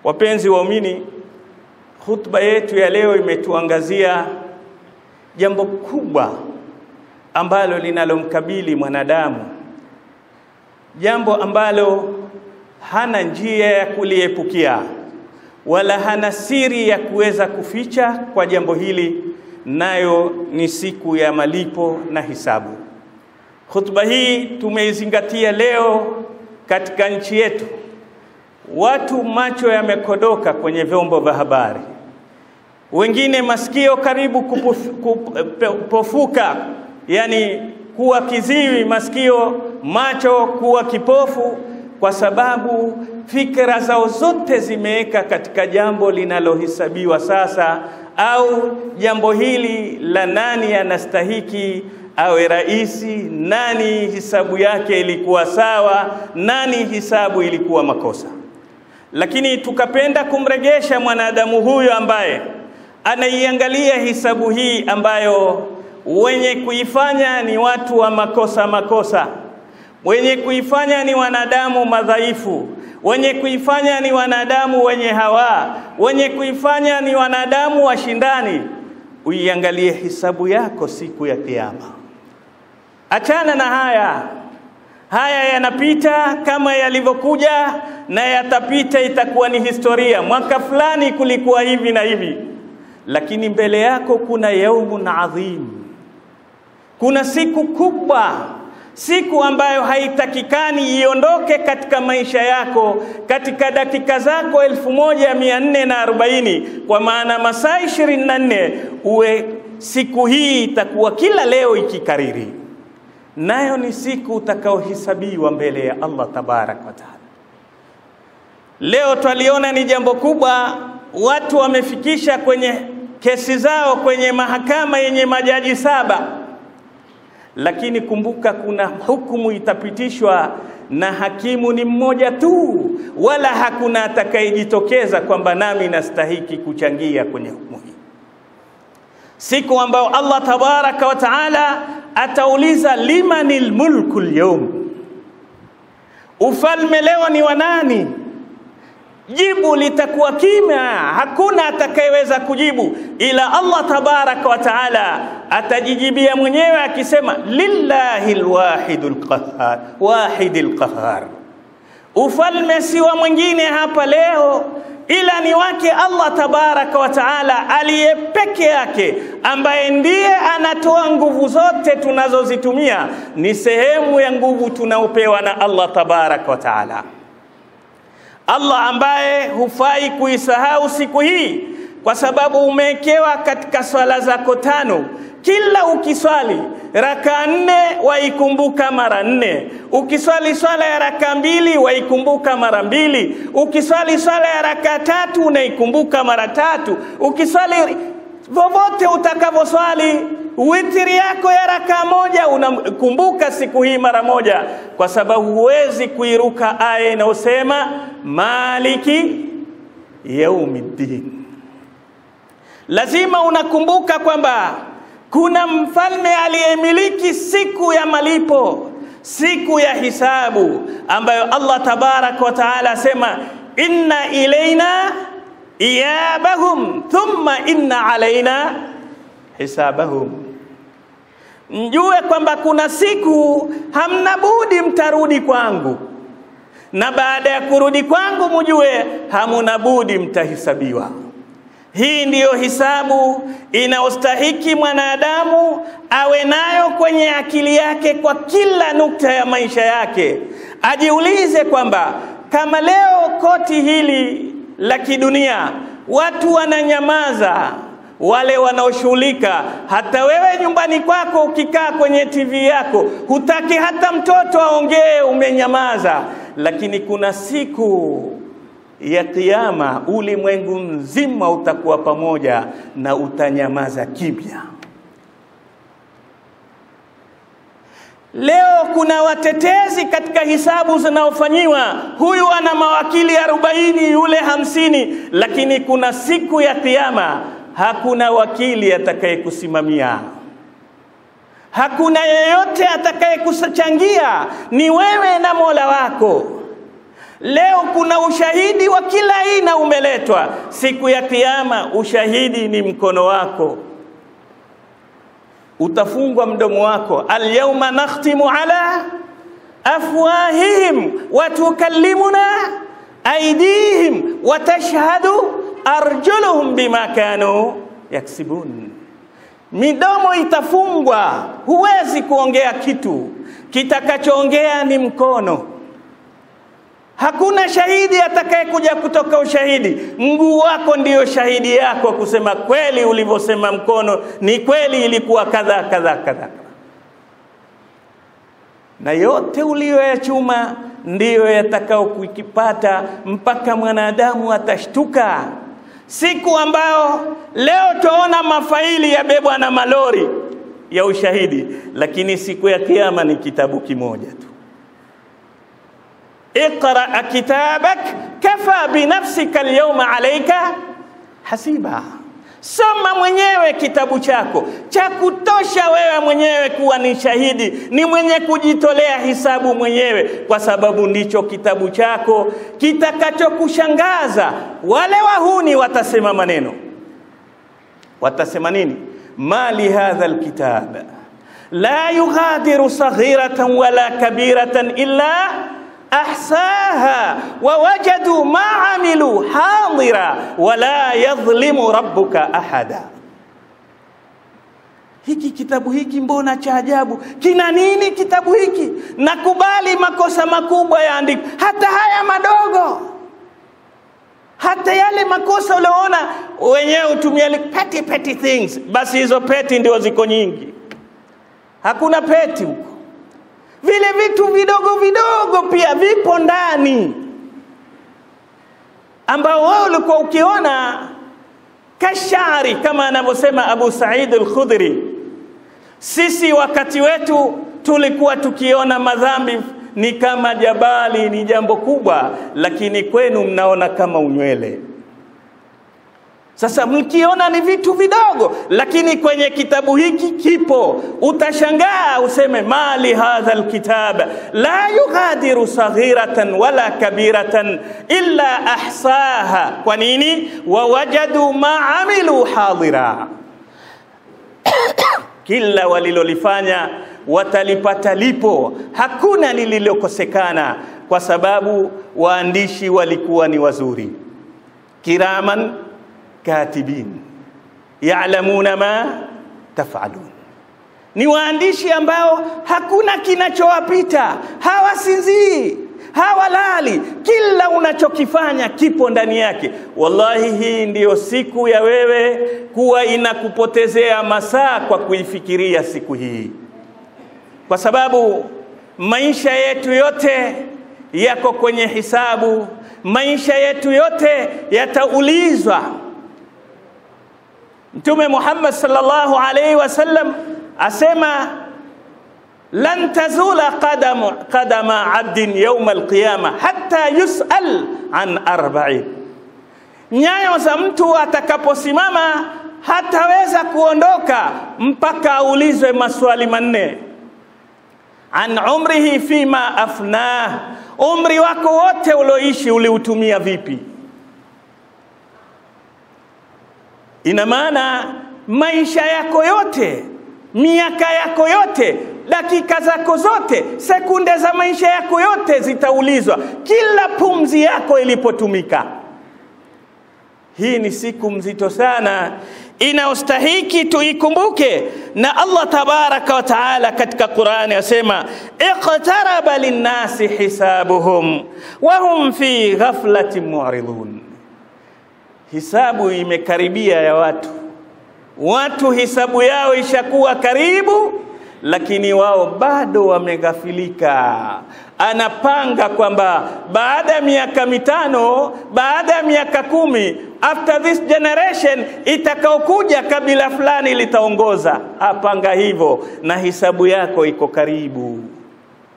Wapenzi waumini, hutuba yetu ya leo imetuangazia jambo kubwa ambalo linalomkabili mwanadamu, jambo ambalo hana njia ya kuliepukia wala hana siri ya kuweza kuficha kwa jambo hili, nayo ni siku ya malipo na hisabu. Hutuba hii tumeizingatia leo katika nchi yetu. Watu macho yamekodoka kwenye vyombo vya habari, wengine masikio karibu kupofuka, yani kuwa kiziwi masikio, macho kuwa kipofu, kwa sababu fikra zao zote zimeweka katika jambo linalohesabiwa sasa, au jambo hili la nani anastahiki awe raisi, nani hisabu yake ilikuwa sawa, nani hisabu ilikuwa makosa. Lakini tukapenda kumregesha mwanadamu huyo ambaye anaiangalia hisabu hii ambayo wenye kuifanya ni watu wa makosa makosa, wenye kuifanya ni wanadamu madhaifu, wenye kuifanya ni wanadamu wenye hawa, wenye kuifanya ni wanadamu washindani. Uiangalie hisabu yako siku ya Kiyama. Achana na haya, haya yanapita kama yalivyokuja na yatapita, itakuwa ni historia. Mwaka fulani kulikuwa hivi na hivi, lakini mbele yako kuna yaumun adhim, kuna siku kubwa, siku ambayo haitakikani iondoke katika maisha yako, katika dakika zako elfu moja mia nne na arobaini kwa maana masaa ishirini na nne uwe siku hii itakuwa kila leo ikikariri nayo ni siku utakaohesabiwa mbele ya Allah tabarak wa taala. Leo twaliona ni jambo kubwa, watu wamefikisha kwenye kesi zao kwenye mahakama yenye majaji saba, lakini kumbuka, kuna hukumu itapitishwa na hakimu ni mmoja tu, wala hakuna atakayejitokeza kwamba nami nastahiki kuchangia kwenye hukumu hii, siku ambayo Allah tabaraka wa taala atauliza limanil mulku lyawm, ufalme leo ni wa nani? Jibu litakuwa kimya, hakuna atakayeweza kujibu ila Allah tabaraka wa taala atajijibia mwenyewe akisema lillahi alwahidul qahhar, wahidil qahhar. Ufalme si wa mwingine hapa leo ila ni wake Allah tabaraka wa taala aliye peke yake, ambaye ndiye anatoa nguvu zote tunazozitumia, ni sehemu ya nguvu tunaopewa na Allah tabaraka wa taala. Allah ambaye hufai kuisahau siku hii, kwa sababu umewekewa katika swala zako tano kila ukiswali raka nne waikumbuka mara nne, ukiswali swala ya raka mbili waikumbuka mara mbili, ukiswali swala ya raka tatu unaikumbuka mara tatu, ukiswali vovote utakavyoswali witiri yako ya raka moja unakumbuka siku hii mara moja, kwa sababu huwezi kuiruka aya inayosema maliki yaumiddin. Lazima unakumbuka kwamba kuna mfalme aliyemiliki siku ya malipo, siku ya hisabu, ambayo Allah tabaraka wa taala asema inna ilaina iyabahum thumma inna alaina hisabahum. Mjue kwamba kuna siku hamna budi mtarudi kwangu, na baada ya kurudi kwangu mjue hamuna budi mtahisabiwa. Hii ndiyo hisabu inayostahiki mwanadamu awe nayo kwenye akili yake kwa kila nukta ya maisha yake. Ajiulize kwamba kama leo koti hili la kidunia watu wananyamaza, wale wanaoshughulika, hata wewe nyumbani kwako ukikaa kwenye TV yako hutaki hata mtoto aongee, umenyamaza. Lakini kuna siku ya Kiyama ulimwengu mzima utakuwa pamoja na utanyamaza kimya. Leo kuna watetezi katika hisabu zinaofanyiwa, huyu ana mawakili arobaini, yule hamsini, lakini kuna siku ya Kiyama hakuna wakili atakayekusimamia, hakuna yeyote atakayekuchangia, ni wewe na Mola wako. Leo kuna ushahidi wa kila aina ume umeletwa siku ya Kiyama, ushahidi ni mkono wako, utafungwa mdomo wako. Alyawma nakhtimu ala afwahihim wa tukallimuna aydihim wa tashhadu arjuluhum bima kanu yaksibun, midomo itafungwa, huwezi kuongea kitu, kitakachoongea ni mkono. Hakuna shahidi atakayekuja kutoka ushahidi. Mguu wako ndiyo shahidi yako kusema kweli, ulivyosema mkono ni kweli, ilikuwa kadha kadha kadha, na yote uliyoyachuma ndiyo yatakao kukipata mpaka mwanadamu atashtuka siku ambao leo tuona mafaili yabebwa na malori ya ushahidi, lakini siku ya kiyama ni kitabu kimoja tu. Iqra kitabak kafa binafsika alyawma alayka hasiba, soma mwenyewe kitabu chako cha kutosha wewe mwenyewe kuwa ni shahidi, ni mwenye kujitolea hisabu mwenyewe, kwa sababu ndicho kitabu chako kitakachokushangaza. Wale wahuni watasema maneno, watasema nini? mali hadha alkitab la yughadiru saghiratan wala kabiratan illa ahsaha wa wajadu ma amilu hadira wala yadhlimu rabbuka ahada. Hiki kitabu hiki mbona cha ajabu? Kina nini kitabu hiki? Nakubali makosa makubwa yaandikwa, hata haya madogo, hata yale makosa ulioona wenyewe utumia petty petty things, basi hizo peti ndio ziko nyingi. Hakuna peti huko vile vitu vidogo vidogo pia vipo ndani, ambao wewe ulikuwa ukiona kashari, kama anavyosema Abu Said al-Khudri. Sisi wakati wetu tulikuwa tukiona madhambi ni kama jabali, ni jambo kubwa, lakini kwenu mnaona kama unywele. Sasa mkiona ni vitu vidogo, lakini kwenye kitabu hiki kipo, utashangaa useme, mali hadha alkitab la yughadiru saghiratan wala kabiratan illa ahsaha. Kwa nini? wawajadu ma amilu hadira, kila walilolifanya watalipata lipo, hakuna lililokosekana, kwa sababu waandishi walikuwa ni wazuri, kiraman katibin ya'lamuna ma taf'alun, ni waandishi ambao hakuna kinachowapita, hawasinzii, hawalali, kila unachokifanya kipo ndani yake. Wallahi, hii ndiyo siku ya wewe kuwa inakupotezea masaa kwa kuifikiria siku hii, kwa sababu maisha yetu yote yako kwenye hisabu, maisha yetu yote yataulizwa. Mtume Muhammad sallallahu alaihi wasallam asema lan tazula qadama, qadama abdin yawma alqiyama hatta yusal an arba'in, nyayo za mtu atakaposimama hataweza kuondoka mpaka aulizwe maswali manne. An umrihi fima afnah, umri wako wote ulioishi uliutumia vipi? Ina maana maisha yako yote, miaka yako yote, dakika zako zote, sekunde za maisha yako yote zitaulizwa, kila pumzi yako ilipotumika. Hii ni siku mzito sana inayostahiki tuikumbuke, na Allah tabaraka wa taala katika Qur'ani asema iqtaraba linnasi hisabuhum wa hum fi ghaflatin mu'ridun hisabu imekaribia ya watu. Watu hisabu yao ishakuwa karibu, lakini wao bado wameghafilika. Anapanga kwamba baada ya miaka mitano, baada ya miaka kumi, after this generation itakaokuja kabila fulani litaongoza. Apanga hivyo, na hisabu yako iko karibu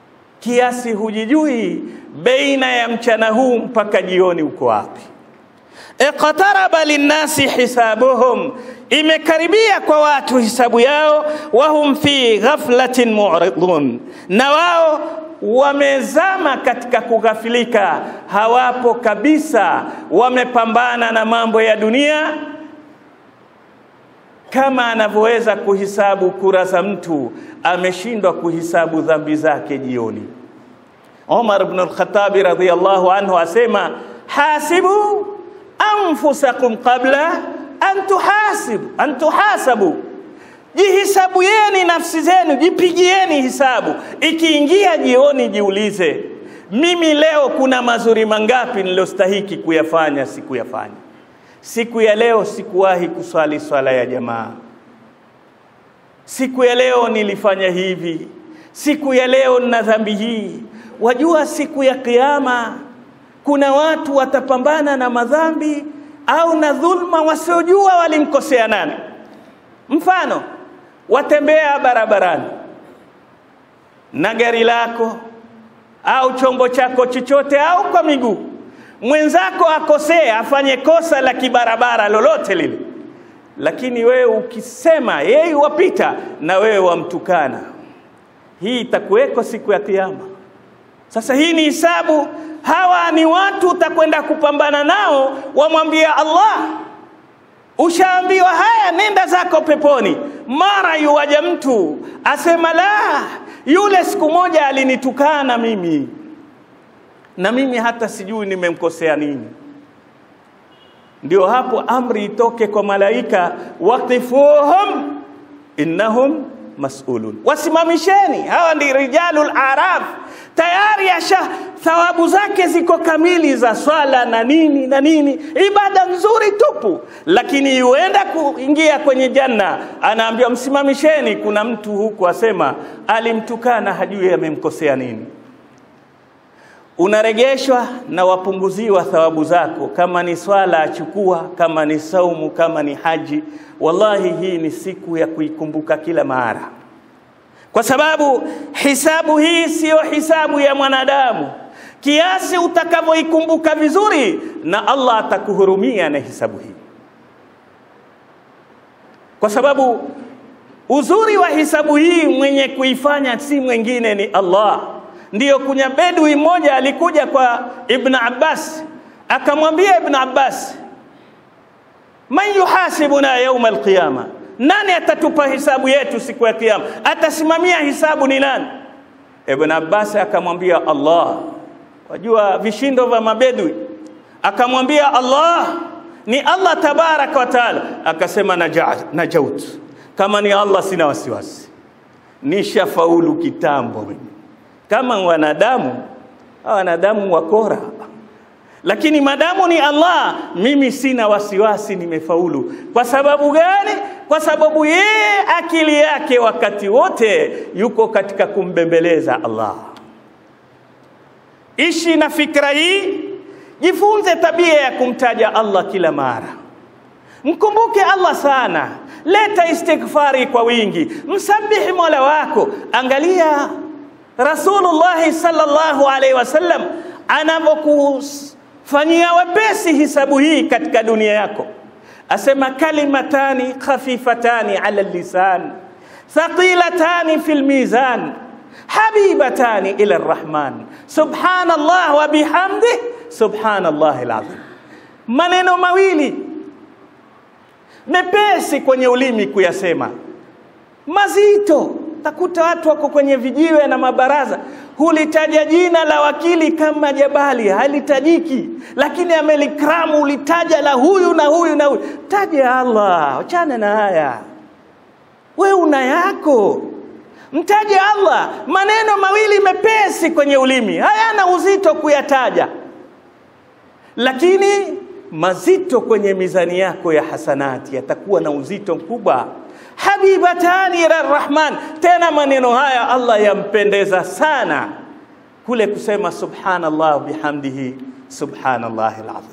kiasi hujijui baina ya mchana huu mpaka jioni uko wapi iqtaraba linnasi hisabuhum, imekaribia kwa watu hisabu yao, wahum fi ghaflatin mu'ridun, na wao wamezama katika kughafilika, hawapo kabisa, wamepambana na mambo ya dunia kama anavyoweza kuhisabu kura za mtu, ameshindwa kuhisabu dhambi zake jioni. Umar ibn al-Khattab radhiyallahu anhu asema hasibu anfusakum qabla an tuhasibu an tuhasabu, jihisabuyeni nafsi zenu, jipigieni hisabu. Ikiingia jioni, jiulize, mimi leo kuna mazuri mangapi nilostahiki kuyafanya sikuyafanya? Siku ya leo sikuwahi kuswali swala ya jamaa. Siku ya leo nilifanya hivi. Siku ya leo nina dhambi hii. Wajua, siku ya Kiyama kuna watu watapambana na madhambi au na dhulma wasiojua walimkosea nani. Mfano, watembea barabarani na gari lako au chombo chako chochote au kwa miguu mwenzako akosea, afanye kosa la kibarabara lolote lile, lakini wewe ukisema yeye wapita na wewe wamtukana, hii itakuweko siku ya Kiyama. Sasa hii ni hisabu. Hawa ni watu utakwenda kupambana nao, wamwambia Allah, ushaambiwa haya, nenda zako peponi. Mara yuwaja mtu asema, la, yule siku moja alinitukana mimi na mimi hata sijui nimemkosea nini. Ndio hapo amri itoke kwa malaika, waqifuhum innahum mas'ulun, wasimamisheni. Hawa ndi rijalul araf, tayari asha thawabu zake ziko kamili za swala na nini na nini, ibada nzuri tupu, lakini yuenda kuingia kwenye janna, anaambiwa msimamisheni. Kuna mtu huku asema alimtukana, hajui amemkosea nini unaregeshwa na wapunguziwa thawabu zako. Kama ni swala achukua, kama ni saumu, kama ni haji. Wallahi, hii ni siku ya kuikumbuka kila mara, kwa sababu hisabu hii siyo hisabu ya mwanadamu. Kiasi utakavyoikumbuka vizuri, na Allah atakuhurumia na hisabu hii, kwa sababu uzuri wa hisabu hii mwenye kuifanya si mwingine ni Allah. Ndiyo, kunya bedui mmoja alikuja kwa Ibn Abbas akamwambia Ibn Abbas, man yuhasibuna yauma alqiyama, nani atatupa hisabu yetu siku ya Kiyama? Atasimamia hisabu ni nani? Ibn Abbas akamwambia Allah. Wajua vishindo vya mabedui, akamwambia Allah ni Allah tabaraka wa taala. Akasema najaut, kama ni Allah sina wasiwasi, nishafaulu kitambo mimi kama wanadamu wanadamu wakora, lakini madamu ni Allah, mimi sina wasiwasi, nimefaulu. Kwa sababu gani? Kwa sababu yeye akili yake wakati wote yuko katika kumbembeleza Allah. Ishi na fikra hii, jifunze tabia ya kumtaja Allah kila mara, mkumbuke Allah sana, leta istighfari kwa wingi, msabihi mola wako. Angalia Rasulullah sallallahu alaihi wasallam anavyokufanyia wepesi hisabu hii katika dunia yako, asema kalimatani khafifatani ala lisan thaqilatani fil mizan habibatani ila arrahman subhanallah wa bihamdih subhanallah alazim, maneno mawili mepesi kwenye ulimi kuyasema, mazito takuta watu wako kwenye vijiwe na mabaraza, hulitaja jina la wakili kama jabali, halitajiki, lakini amelikramu, ulitaja la huyu na huyu na huyu. Taja Allah, achana na haya, we una yako, mtaje Allah. Maneno mawili mepesi kwenye ulimi, hayana uzito kuyataja, lakini mazito kwenye mizani yako ya hasanati yatakuwa na uzito mkubwa habibatani ila rahman. Tena maneno haya Allah yampendeza sana kule kusema subhanallah bihamdihi subhanallah alazim.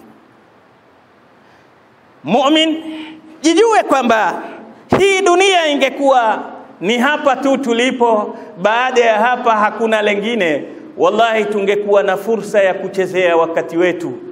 Mumin, jijue kwamba hii dunia ingekuwa ni hapa tu tulipo, baada ya hapa hakuna lengine, wallahi tungekuwa na fursa ya kuchezea wakati wetu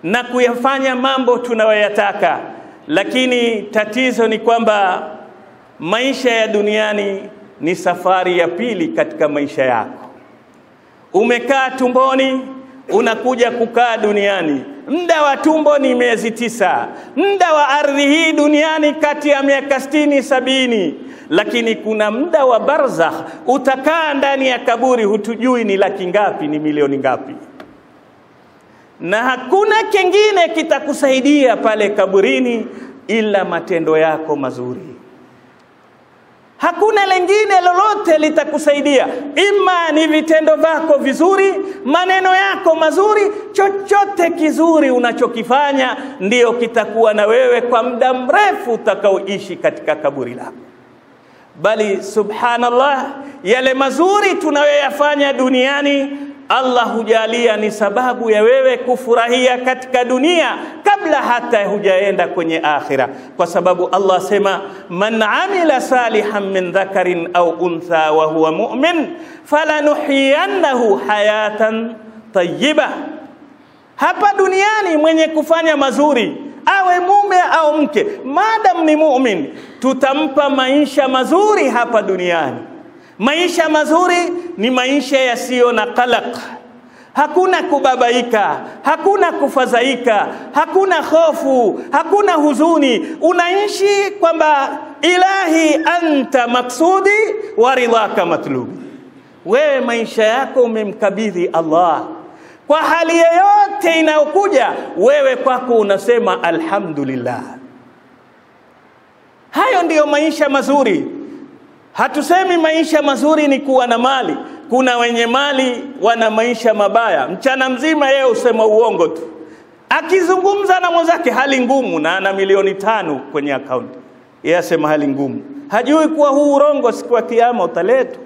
na kuyafanya mambo tunayoyataka, lakini tatizo ni kwamba maisha ya duniani ni safari ya pili katika maisha yako. Umekaa tumboni, unakuja kukaa duniani. Muda wa tumbo ni miezi tisa, muda wa ardhi hii duniani kati ya miaka sitini sabini, lakini kuna muda wa barzakh, utakaa ndani ya kaburi, hutujui ni laki ngapi, ni milioni ngapi, na hakuna kingine kitakusaidia pale kaburini ila matendo yako mazuri hakuna lengine lolote litakusaidia, ima ni vitendo vyako vizuri, maneno yako mazuri, chochote kizuri unachokifanya ndiyo kitakuwa na wewe kwa muda mrefu utakaoishi katika kaburi lako. Bali subhanallah, yale mazuri tunayoyafanya duniani Allah hujalia ni sababu ya wewe kufurahia katika dunia kabla hata hujaenda kwenye akhira, kwa sababu Allah sema man amila salihan min dhakarin au untha wa huwa mu'min falanuhyiyannahu hayatan tayyiba. Hapa duniani mwenye kufanya mazuri awe mume au mke, madam ni mu'min, tutampa maisha mazuri hapa duniani. Maisha mazuri ni maisha yasiyo na qalaq, hakuna kubabaika, hakuna kufadhaika, hakuna hofu, hakuna huzuni. Unaishi kwamba ilahi anta maksudi wa ridhaka matlubi, wewe maisha yako umemkabidhi Allah kwa hali yoyote inayokuja, wewe kwako unasema alhamdulillah. Hayo ndiyo maisha mazuri. Hatusemi maisha mazuri ni kuwa na mali. Kuna wenye mali wana maisha mabaya, mchana mzima yeye usema uongo tu, akizungumza na mwenzake hali ngumu, na ana milioni tano kwenye akaunti, yeye asema hali ngumu, hajui kuwa huu urongo siku ya Kiyama utaletwa.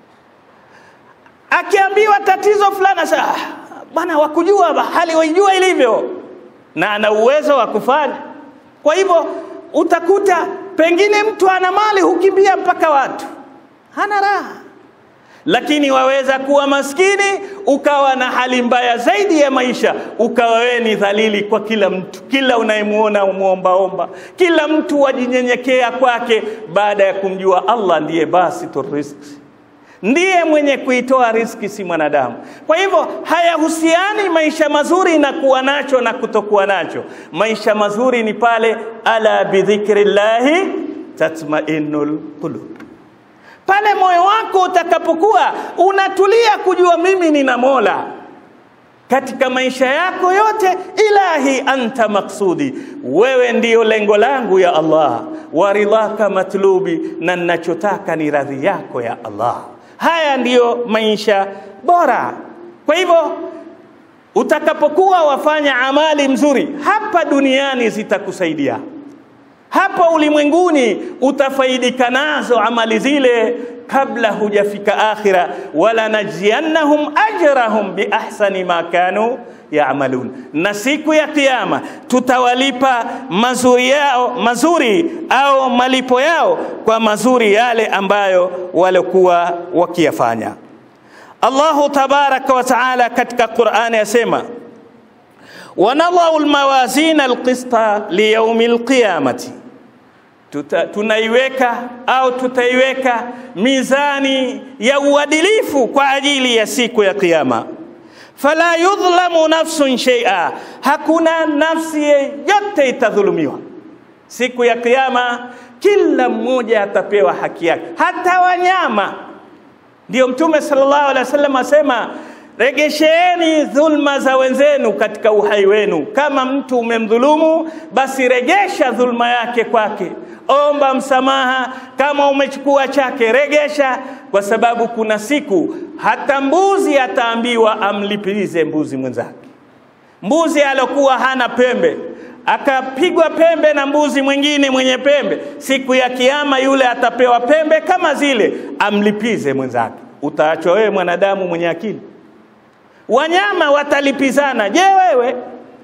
Akiambiwa tatizo fulani, sasa bwana, wakujua hali waijua ilivyo, na ana uwezo wa kufanya. Kwa hivyo utakuta pengine mtu ana mali hukimbia mpaka watu, hana raha. Lakini waweza kuwa maskini ukawa na hali mbaya zaidi ya maisha, ukawa wewe ni dhalili kwa kila mtu, kila unayemwona umwombaomba, kila mtu wajinyenyekea kwake, baada ya kumjua Allah ndiye basitur rizqi ndiye mwenye kuitoa riski, si mwanadamu. Kwa hivyo hayahusiani maisha mazuri na kuwa nacho na kutokuwa nacho. Maisha mazuri ni pale, ala bidhikrillahi tatma'innul qulub, pale moyo wako utakapokuwa unatulia kujua mimi nina Mola katika maisha yako yote. Ilahi anta maksudi, wewe ndiyo lengo langu ya Allah, wa ridhaka matlubi, na ninachotaka ni radhi yako ya Allah. Haya ndiyo maisha bora. Kwa hivyo utakapokuwa wafanya amali mzuri hapa duniani zitakusaidia, hapa ulimwenguni utafaidika nazo amali zile kabla hujafika akhira, wala najziyannahum ajrahum biahsani ma kanu yaamalun, na siku ya Kiyama tutawalipa mazuri yao mazuri au malipo yao kwa mazuri yale ambayo walikuwa wakiyafanya. Allahu tabaraka wa taala katika Qur'ani yasema, wanadhau almawazina alqista liyaumi alqiyamati Tuta, tunaiweka au tutaiweka mizani ya uadilifu kwa ajili ya siku ya Kiyama. Fala yudhlamu nafsun shay'a, hakuna nafsi yeyote itadhulumiwa siku ya Kiyama. Kila mmoja atapewa haki yake, hata wanyama. Ndiyo Mtume sallallahu alaihi wasallam asema Regesheeni dhulma za wenzenu katika uhai wenu. Kama mtu umemdhulumu, basi regesha dhulma yake kwake, omba msamaha. Kama umechukua chake, regesha, kwa sababu kuna siku hata mbuzi ataambiwa amlipize mbuzi mwenzake. Mbuzi alokuwa hana pembe akapigwa pembe na mbuzi mwingine mwenye pembe, siku ya Kiyama yule atapewa pembe kama zile, amlipize mwenzake. Utaachwa wewe mwanadamu mwenye akili? Wanyama watalipizana. Je, wewe?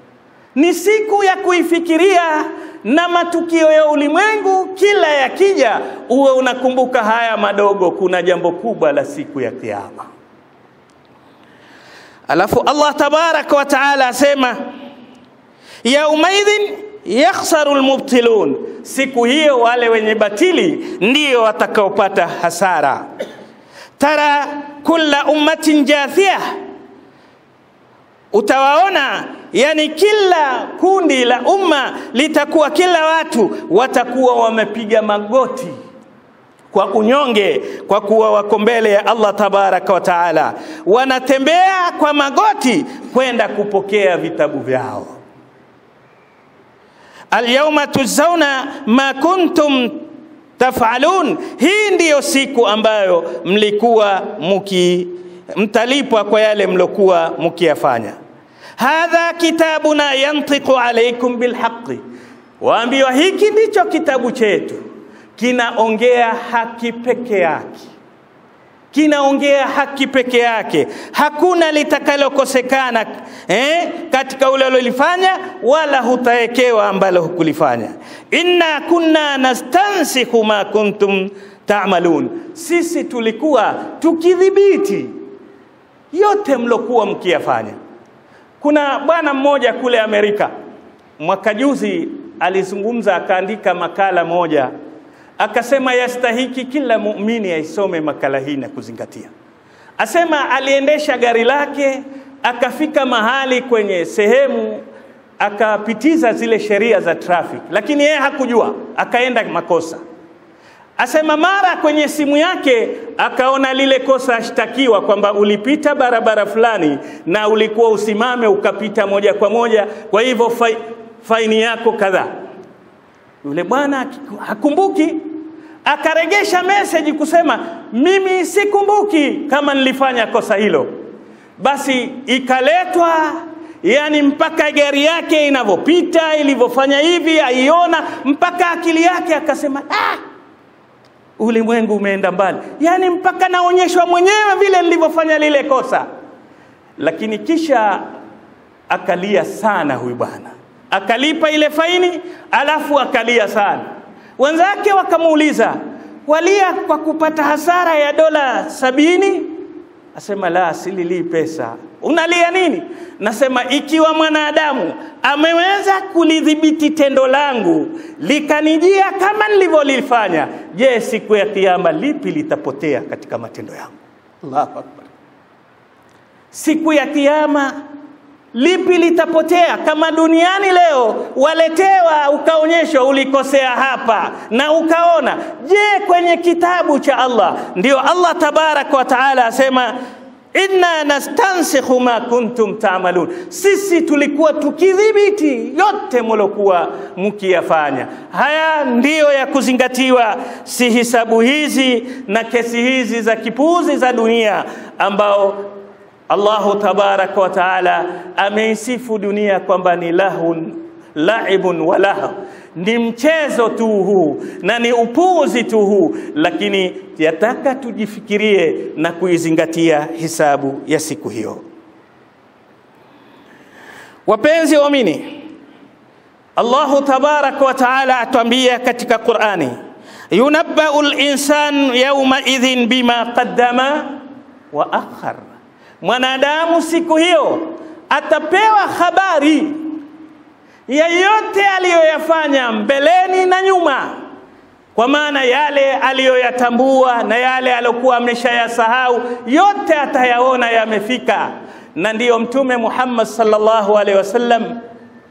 Ni siku ya kuifikiria, na matukio ya ulimwengu kila yakija, uwe unakumbuka haya madogo. Kuna jambo kubwa la siku ya Kiyama. Alafu Allah tabaraka wa taala asema yaumaidhin yakhsaru almubtilun, siku hiyo wale wenye batili ndio watakaopata hasara. Tara kulla ummatin jathia, utawaona yani kila kundi la umma litakuwa, kila watu watakuwa wamepiga magoti kwa unyonge, kwa kuwa wako mbele ya Allah tabaraka wa taala, wanatembea kwa magoti kwenda kupokea vitabu vyao. Alyawma tujzauna ma kuntum tafalun, hii ndiyo siku ambayo mlikuwa muki mtalipwa kwa yale mlokuwa mukiyafanya. Hadha kitabuna yantiqu alaykum bilhaqi, waambiwa hiki ndicho kitabu chetu kinaongea haki peke yake, kinaongea haki peke yake, hakuna litakalokosekana eh, katika ule ulilofanya, wala hutawekewa ambalo hukulifanya. Inna kunna nastansikhu ma kuntum ta'malun, sisi tulikuwa tukidhibiti yote mlokuwa mkiyafanya. Kuna bwana mmoja kule Amerika mwaka juzi alizungumza, akaandika makala moja akasema yastahiki kila muumini aisome makala hii na kuzingatia. Asema aliendesha gari lake akafika mahali kwenye sehemu akapitiza zile sheria za traffic, lakini yeye hakujua, akaenda makosa. Asema mara kwenye simu yake akaona lile kosa ashtakiwa kwamba ulipita barabara fulani na ulikuwa usimame ukapita moja kwa moja, kwa hivyo fai, faini yako kadhaa. Yule bwana hakumbuki, akaregesha meseji kusema mimi sikumbuki kama nilifanya kosa hilo. Basi ikaletwa yani mpaka gari yake inavyopita ilivyofanya hivi aiona, mpaka akili yake akasema ah, ulimwengu umeenda mbali, yani mpaka naonyeshwa mwenyewe vile nilivyofanya lile kosa. Lakini kisha akalia sana huyu bwana akalipa ile faini, alafu akalia sana. Wenzake wakamuuliza, walia kwa kupata hasara ya dola sabini? Asema la, sililii pesa. Unalia nini? Nasema ikiwa mwanadamu ameweza kulidhibiti tendo langu likanijia kama nilivyolifanya, je, siku ya Kiyama lipi litapotea katika matendo yangu? Allahu Akbar! Siku ya Kiyama lipi litapotea? Kama duniani leo waletewa, ukaonyeshwa ulikosea hapa na ukaona, je, kwenye kitabu cha Allah? Ndio Allah tabaraka wa taala asema inna nastansikhu ma kuntum ta'malun, sisi tulikuwa tukidhibiti yote mlokuwa mkiyafanya. Haya ndiyo ya kuzingatiwa, si hisabu hizi na kesi hizi za kipuuzi za dunia ambao Allahu tabaraka wa taala ameisifu dunia kwamba ni lahun laibun wa lahu, ni mchezo tu huu na ni upuuzi tu huu, lakini yataka tujifikirie na kuizingatia hisabu ya siku hiyo. Wapenzi waamini, Allahu tabaraka wa taala atuambia katika Qur'ani, yunabbau linsan yauma idhin bima qaddama wa akhar mwanadamu siku hiyo atapewa habari ya yote aliyoyafanya mbeleni na nyuma, kwa maana yale aliyoyatambua na yale aliyokuwa ameshayasahau yote atayaona yamefika. Na ndiyo Mtume Muhammad sallallahu alaihi wasallam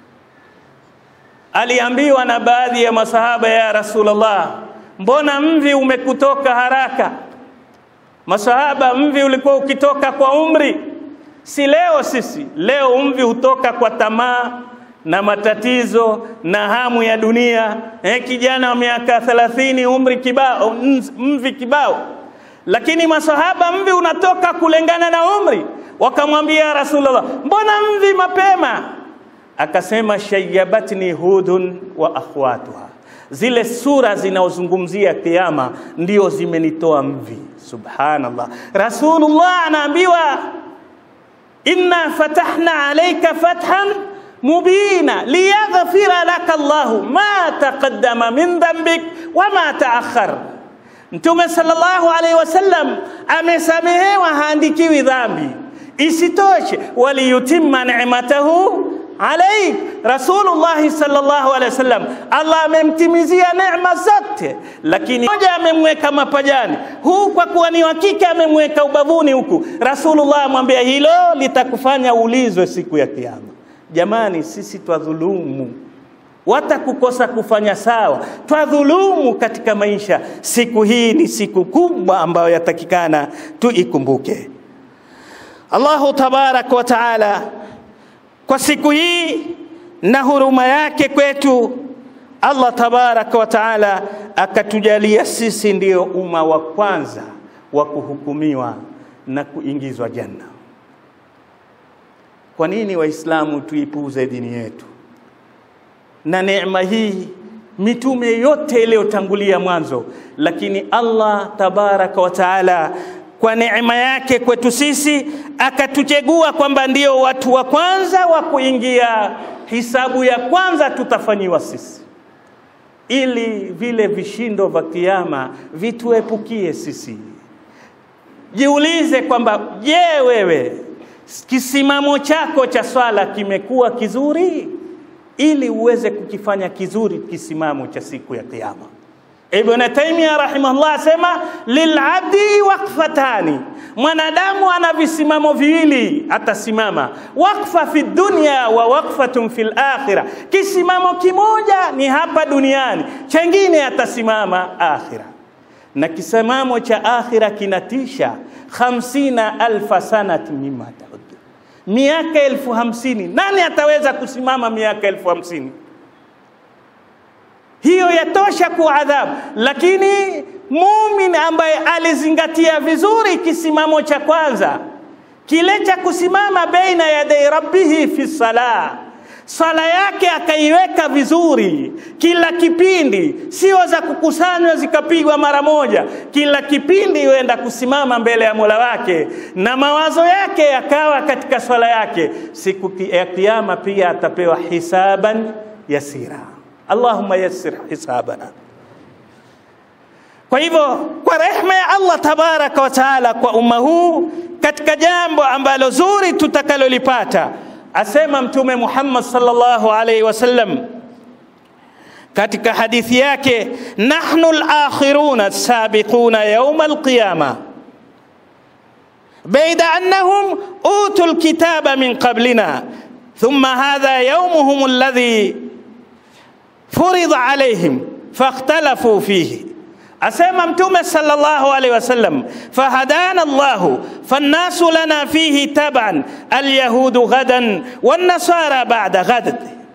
aliambiwa na baadhi ya masahaba, ya Rasulullah, mbona mvi umekutoka haraka? Masahaba, mvi ulikuwa ukitoka kwa umri, si leo. Sisi leo mvi hutoka kwa tamaa na matatizo na hamu ya dunia. Eh, kijana wa miaka 30 umri kibao, mvi kibao. Lakini masahaba mvi unatoka kulingana na umri. Wakamwambia Rasulullah, mbona mvi mapema? Akasema, shayyabatni hudun wa akhwatuha zile sura zinaozungumzia kiyama ndio zimenitoa mvi. Subhanallah, Rasulullah anaambiwa inna fatahna alayka fathan mubina liyaghfira laka Allahu ma taqaddama min dhanbik wa ma taakhar. Mtume sallallahu alaihi wasallam amesamehewa, haandikiwi dhambi. Isitoshe, waliyutimma ni'matahu alaik Rasulullah sallallahu alaihi wasallam, Allah amemtimizia neema zote, lakini moja amemweka mapajani, huu kwa kuwa ni wa kike amemweka ubavuni huku. Rasulullah amwambia hilo litakufanya ulizwe siku ya Kiyama. Jamani, sisi twadhulumu wata kukosa kufanya sawa, twadhulumu katika maisha. Siku hii ni siku kubwa ambayo yatakikana tuikumbuke. Allahu tabaraka wa taala kwa siku hii na huruma yake kwetu, Allah tabaraka wa taala akatujalia sisi ndio umma wa kwanza wa kuhukumiwa na kuingizwa janna. Kwa nini Waislamu tuipuuze dini yetu na neema hii? Mitume yote iliyotangulia mwanzo, lakini Allah tabaraka wa taala kwa neema yake kwetu sisi akatuchagua kwamba ndio watu wa kwanza wa kuingia hisabu ya kwanza tutafanyiwa sisi, ili vile vishindo vya kiyama vituepukie sisi. Jiulize kwamba je, wewe kisimamo chako cha swala kimekuwa kizuri, ili uweze kukifanya kizuri kisimamo cha siku ya kiyama. Ibn Taymiyyah rahimahullah asema lilabdi waqfatani, mwanadamu ana visimamo viwili atasimama, waqfa fi dunya wa waqfatun fil akhirah. Kisimamo kimoja ni hapa duniani, chengine atasimama akhira, na kisimamo cha akhira kinatisha. khamsina alfa sanati mimma taud, miaka elfu hamsini. Nani ataweza kusimama miaka elfu hamsini? hiyo yatosha kuadhabu. Lakini mumin ambaye alizingatia vizuri kisimamo cha kwanza kile cha kusimama baina yadai rabbihi fi salah, sala yake akaiweka vizuri kila kipindi, sio za kukusanywa zikapigwa mara moja. Kila kipindi huenda kusimama mbele ya Mola wake na mawazo yake yakawa katika swala yake, siku ya Kiyama pia atapewa hisaban yasira. Allahumma yassir hisabana. Kwa hivyo kwa rehema ya Allah tabaraka wa taala kwa umma huu, katika jambo ambalo zuri tutakalolipata, asema Mtume Muhammad sallallahu alaihi wasallam katika hadithi yake, nahnu al-akhiruna as-sabiquna yawm al-qiyama baida annahum utul kitaba min qablina thumma hadha yawmuhum alladhi furidha alaihim fakhtalafu fihi, asema Mtume sallallahu alaihi wasallam, fahadana Allahu fannasu lana fihi taban alyahudu ghadan wannasara ba'da ghad.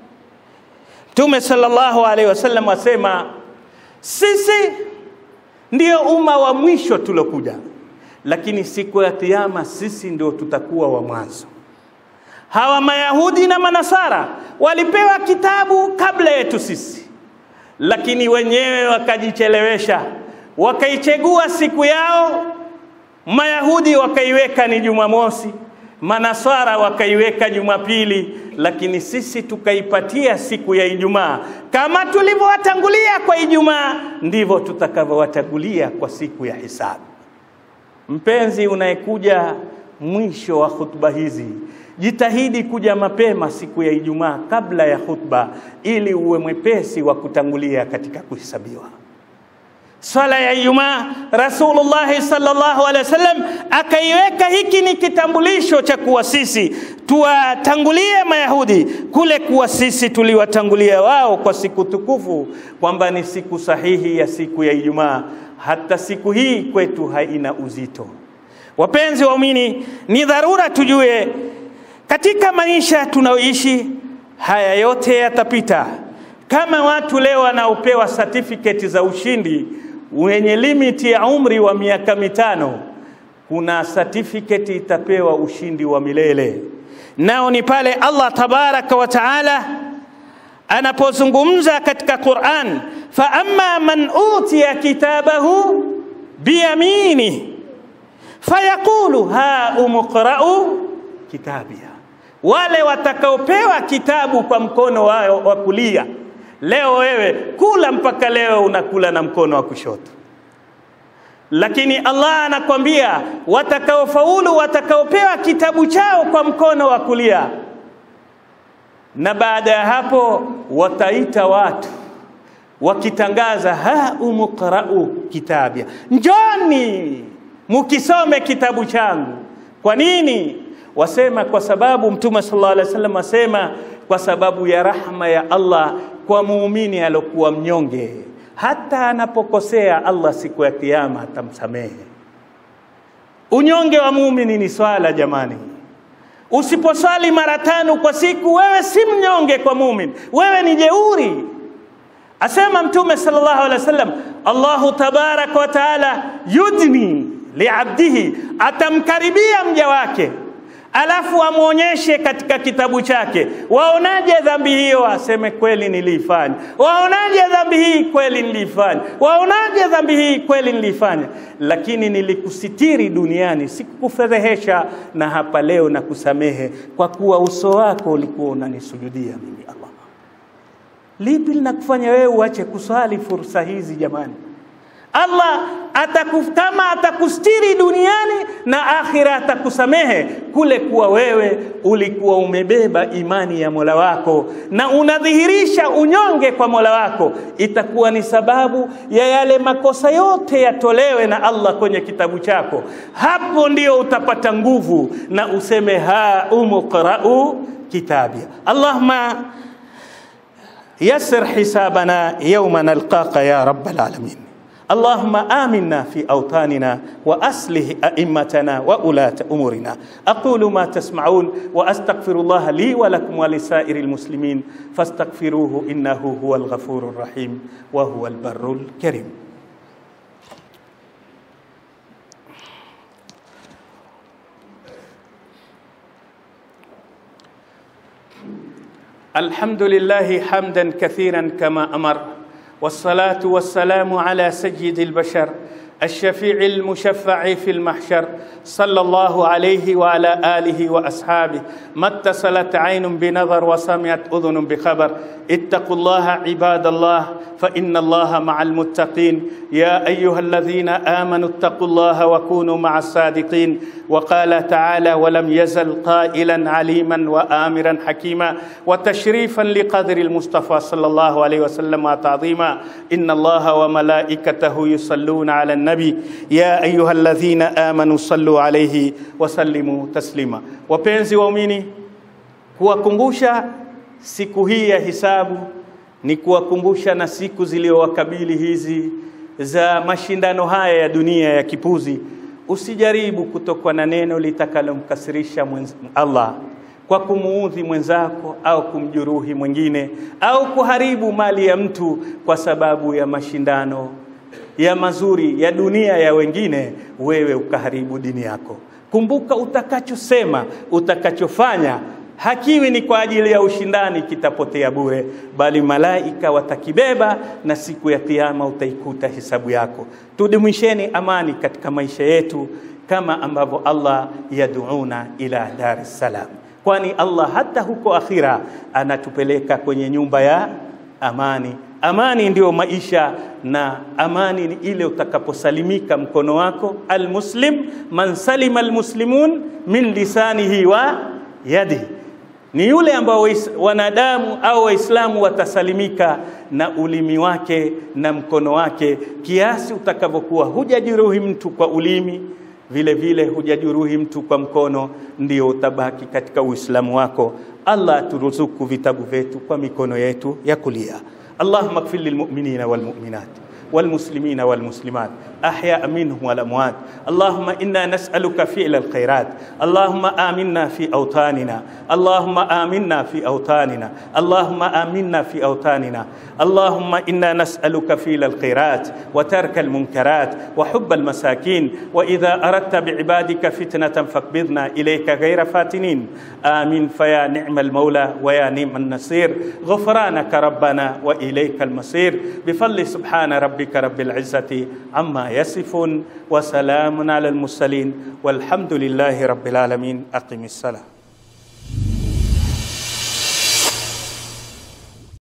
Mtume sallallahu alaihi wasallam asema sisi ndio umma wa mwisho tulokuja, lakini siku ya Kiyama sisi ndio tutakuwa wa mwanzo. Hawa Mayahudi na Manasara walipewa kitabu kabla yetu sisi, lakini wenyewe wakajichelewesha, wakaichegua siku yao. Mayahudi wakaiweka ni Jumamosi, Manasara wakaiweka Jumapili, lakini sisi tukaipatia siku ya Ijumaa. Kama tulivyowatangulia kwa Ijumaa, ndivyo tutakavyowatangulia kwa siku ya hisabu. Mpenzi unayekuja mwisho wa hutuba hizi jitahidi kuja mapema siku ya Ijumaa kabla ya khutba, ili uwe mwepesi wa kutangulia katika kuhesabiwa. Swala ya Ijumaa, Rasulullah sallallahu alaihi wasallam akaiweka, hiki ni kitambulisho cha kuwa sisi tuwatangulie Mayahudi kule, kuwa sisi tuliwatangulia wao kwa siku tukufu, kwamba ni siku sahihi ya siku ya Ijumaa. Hata siku hii kwetu haina uzito. Wapenzi waumini, ni dharura tujue katika maisha tunayoishi haya yote yatapita. Kama watu leo wanaopewa certificate za ushindi wenye limiti ya umri wa miaka mitano, kuna certificate itapewa ushindi wa milele, nao ni pale Allah tabaraka wa taala anapozungumza katika Qur'an, fa amma man utiya kitabahu biyamini fayaqulu ha umqra'u kitabia wale watakaopewa kitabu kwa mkono wao wa kulia. Leo wewe kula mpaka leo unakula na mkono wa kushoto, lakini Allah anakwambia watakaofaulu, watakaopewa kitabu chao kwa mkono wa kulia, na baada ya hapo wataita watu wakitangaza ha umqra'u kitabia, njoni mukisome kitabu changu. Kwa nini? Wasema kwa sababu Mtume sallallahu alaihi wasallam asema kwa sababu ya rahma ya Allah kwa muumini alokuwa mnyonge, hata anapokosea Allah siku ya Kiyama atamsamehe. Unyonge wa muumini ni swala jamani. Usiposwali mara tano kwa siku, wewe si mnyonge kwa muumini, wewe ni jeuri. Asema Mtume sallallahu alaihi wasallam, Allahu tabaraka wa taala yudni liabdihi, atamkaribia mja wake alafu amwonyeshe katika kitabu chake, waonaje dhambi hiyo? Aseme kweli niliifanya. Waonaje dhambi hii? Kweli niliifanya. Waonaje dhambi hii? Kweli niliifanya, lakini nilikusitiri duniani, sikukufedhehesha, na hapa leo na kusamehe kwa kuwa uso wako ulikuwa unanisujudia mimi. Allah, lipi linakufanya wewe uache kuswali fursa hizi jamani? Allah atakutama atakustiri duniani na akhira atakusamehe kule kuwa wewe ulikuwa umebeba imani ya Mola wako na unadhihirisha unyonge kwa Mola wako, itakuwa ni sababu ya yale makosa yote yatolewe na Allah kwenye kitabu chako. Hapo ndio utapata nguvu na useme ha umqra'u kitabia. Allahumma yassir hisabana yawma nalqaka ya rabbal alamin. اللهم آمنا في أوطاننا وأصلح أئمتنا وولاة أمورنا أقول ما تسمعون وأستغفر الله لي ولكم ولسائر المسلمين فاستغفروه إنه هو الغفور الرحيم وهو البر الكريم الحمد لله حمدا كثيرا كما أمر والصلاة والسلام على سيد البشر الشفيع المشفع في المحشر صلى الله عليه وعلى آله وأصحابه ما اتصلت عين بنظر وسمعت أذن بخبر اتقوا الله عباد الله فإن الله مع المتقين يا أيها الذين آمنوا اتقوا الله وكونوا مع الصادقين وقال تعالى ولم يزل قائلا عليما وآمرا حكيما وتشريفا لقدر المصطفى صلى الله عليه وسلم وتعظيما إن الله وملائكته يصلون على النبي يا أيها الذين آمنوا صلوا عليه وسلموا تسليما wapenzi waumini kuwakumbusha siku hii ya hisabu ni kuwakumbusha na siku zilizowakabili hizi za mashindano haya ya dunia ya kipuzi. Usijaribu kutokwa na neno litakalomkasirisha Allah kwa kumuudhi mwenzako au kumjuruhi mwingine au kuharibu mali ya mtu kwa sababu ya mashindano ya mazuri ya dunia ya wengine, wewe ukaharibu dini yako. Kumbuka, utakachosema utakachofanya hakiwi ni kwa ajili ya ushindani, kitapotea bure, bali malaika watakibeba na siku ya Kiyama utaikuta hisabu yako. Tudumisheni amani katika maisha yetu kama ambavyo Allah yaduuna ila dar salam, kwani Allah hata huko akhira anatupeleka kwenye nyumba ya amani. Amani ndiyo maisha, na amani ni ile utakaposalimika mkono wako. Almuslim man salima almuslimun min lisanihi wa yadihi ni yule ambao wanadamu au Waislamu watasalimika na ulimi wake na mkono wake, kiasi utakavyokuwa hujajeruhi mtu kwa ulimi, vile vile hujajeruhi mtu kwa mkono, ndio utabaki katika Uislamu wako. Allah aturuzuku vitabu vyetu kwa mikono yetu ya kulia. Allahumma ighfir lilmu'minina walmu'minat والمسلمين والمسلمات أحياء منهم والأموات اللهم إنا نسألك فعل الخيرات اللهم آمنا في أوطاننا اللهم آمنا في أوطاننا اللهم آمنا في أوطاننا اللهم إنا نسألك فعل الخيرات وترك المنكرات وحب المساكين وإذا أردت بعبادك فتنة فاقبضنا إليك غير فاتنين آمين فيا نعم المولى ويا نعم النصير غفرانك ربنا وإليك المصير بفضل سبحان ربك ربك رب العزة عما يصفون وسلام على المرسلين والحمد لله رب العالمين أقم الصلاة